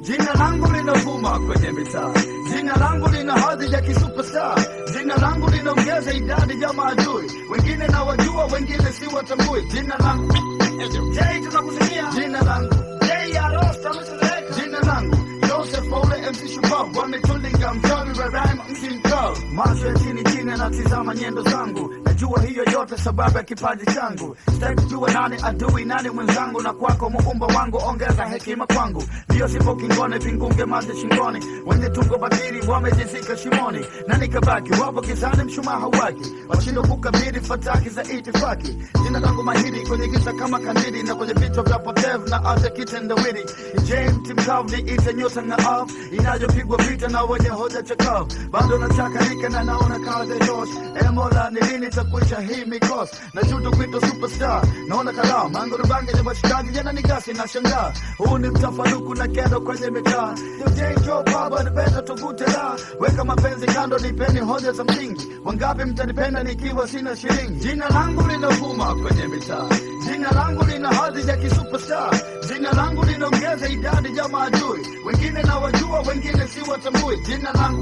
Jina langu linavuma kwenye mitaa, jina langu lina hadhi ya kisuperstar, jina langu linaongeza idadi ya maadui, wengine na wajua, wengine si watambui. Jina langu Jay, tunakusikia jina langu Jay ya Rosta, msizeka jina langu Joseph Paule MC Shupavu wametulinga mchawi wa rhyme mti mkao macho ya chini chini anatizama nyendo zangu najua hiyo yote sababu ya kipaji changu sitaki kujua nani adui nani mwenzangu na kwako muumba wangu ongeza hekima kwangu ndio sipo kingone vingunge maji shingoni wenye tungo batili wamejizika shimoni na nikabaki wapo gizani mshumaa hauwaki washindwa kukabili fataki za itifaki jina langu mahiri kwenye giza kama kandili na kwenye vichwa vya potevu na hata kitendawili James mkavu ni ite nyota na av inayopigwa vita na wenye hoja chakavu bado nachakarika na naona kazi Josh emola ni lini takwisha hii mikosi na juto kwito superstar naona kalamu mangurubange ya washikaji jana ni gasi na shangaa huu ni mtafaruku na kero kwenye mitaa jo baba nipenda tuvute la weka mapenzi kando nipeni hoja za msingi wangapi mtanipenda nikiwa sina shilingi jina langu linavuma kwenye mitaa jina langu lina hadhi ya kisuperstar jina langu linaongeza idadi ya maadui wengine na wajua wengine si watambui jina langu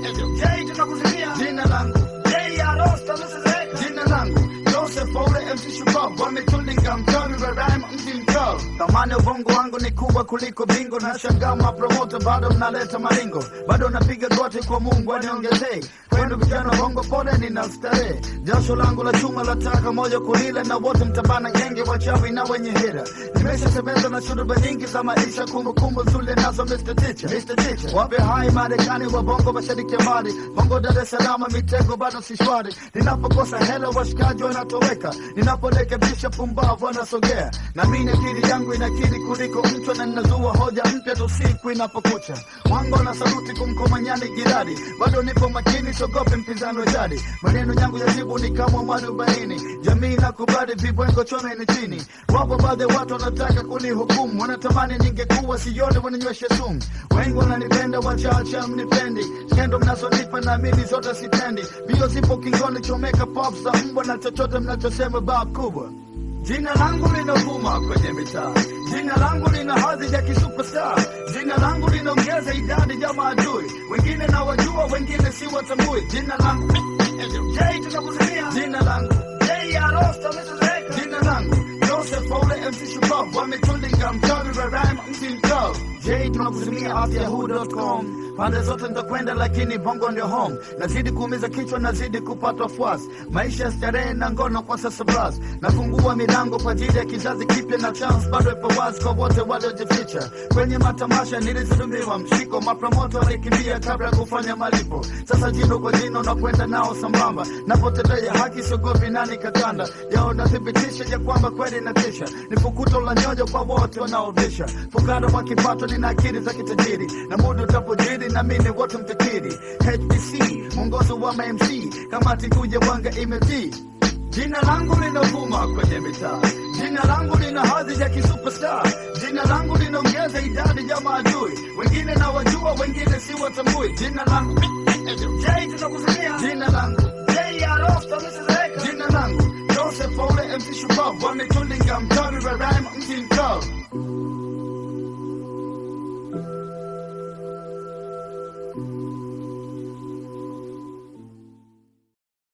Jay tunakusikia jina langu Jay ya Rosta msizeka jina langu Joseph Paule MC Shupavu wametulinga mchawi wa rhyme mji mkao thamani ya ubongo wangu ni kubwa kuliko bingo na shangaa mapromota bado mnaleta malingo bado napiga goti kwa Mungu aniongezee kwenu vijana bongo pole nina starehe jasho langu la chuma la taka moja kulila na wote mtabana genge wachawi na wenye hira nimeshasemeza na shuruba nyingi za maisha kumbukumbu zule nazo Mr. Teacher Mr. Teacher wape hai Marekani wa bongo mashariki ya mbali bongo Dar es Salaam mitego bado si shwari ninapokosa hela washikaji wanatoweka ninaporekebisha pumbavu wanasogea na mimi akili yangu inakiri kuliko mchwa na ninazua hoja mpya tu siku inapokucha wango na saluti kumkomanyani jirani bado nipo makini sogope mpinzani wa jadi maneno yangu ya jibu ni kama mwarobaini jamii nakubali vibwengo chome ni chini wapo baadhi ya watu wanataka kunihukumu wanatamani ningekuwa sione wananyweshe sumu wengi wananipenda wachache mnipendi skendo mnazonipa naamini zote sitendi bio zipo kingoni chomeka pop za mbwa na chochote mnachosema bab kubwa Jina langu linavuma kwenye mitaa, jina langu lina hadhi ya kisuperstar, jina langu linaongeza idadi ya maadui, wengine na wajua, wengine si watambui. Jina langu Jay, tunakusikia jina langu Jay ya Rosta, msizeka jina langu Joseph Paule MC Shupavu wametulinga mchawi wa rhyme mti mkao Jay, tunakusimia afyahoo.com pande zote nitakwenda, lakini bongo ndio home. Nazidi kuumiza kichwa, nazidi kupatwa fuasi, maisha ya starehe na ngono kwa sasa bras. Nafungua milango kwa ajili ya kizazi kipya, na chance bado ipo wazi kwa wote waliojificha kwenye matamasha. Nilizulumiwa mshiko, mapromoto walikimbia kabla ya kufanya malipo. Sasa jino kwa jino nakwenda nao sambamba, napotetea haki siogopi nani katanda yao, nathibitisha ya kwamba kweli natisha, ni fukuto la nyoyo kwa wote wanaovisha. Fukara wa kipato, nina akili za kitajiri, na muda utapojiri na mimi wote mtakiri. HBC mwongozo wa MC, kamati kuja wanga imetii Jina langu linavuma kwenye mitaa, jina langu lina hadhi ya kisuperstar, jina langu linaongeza idadi ya maadui, wengine na wajua, wengine si watambui. Jina langu Jay, tunakusikia jina langu Jay ya Rosta, msizeka jina langu Joseph Paule MC Shupavu wametulinga mchawi wa rhyme mti mkao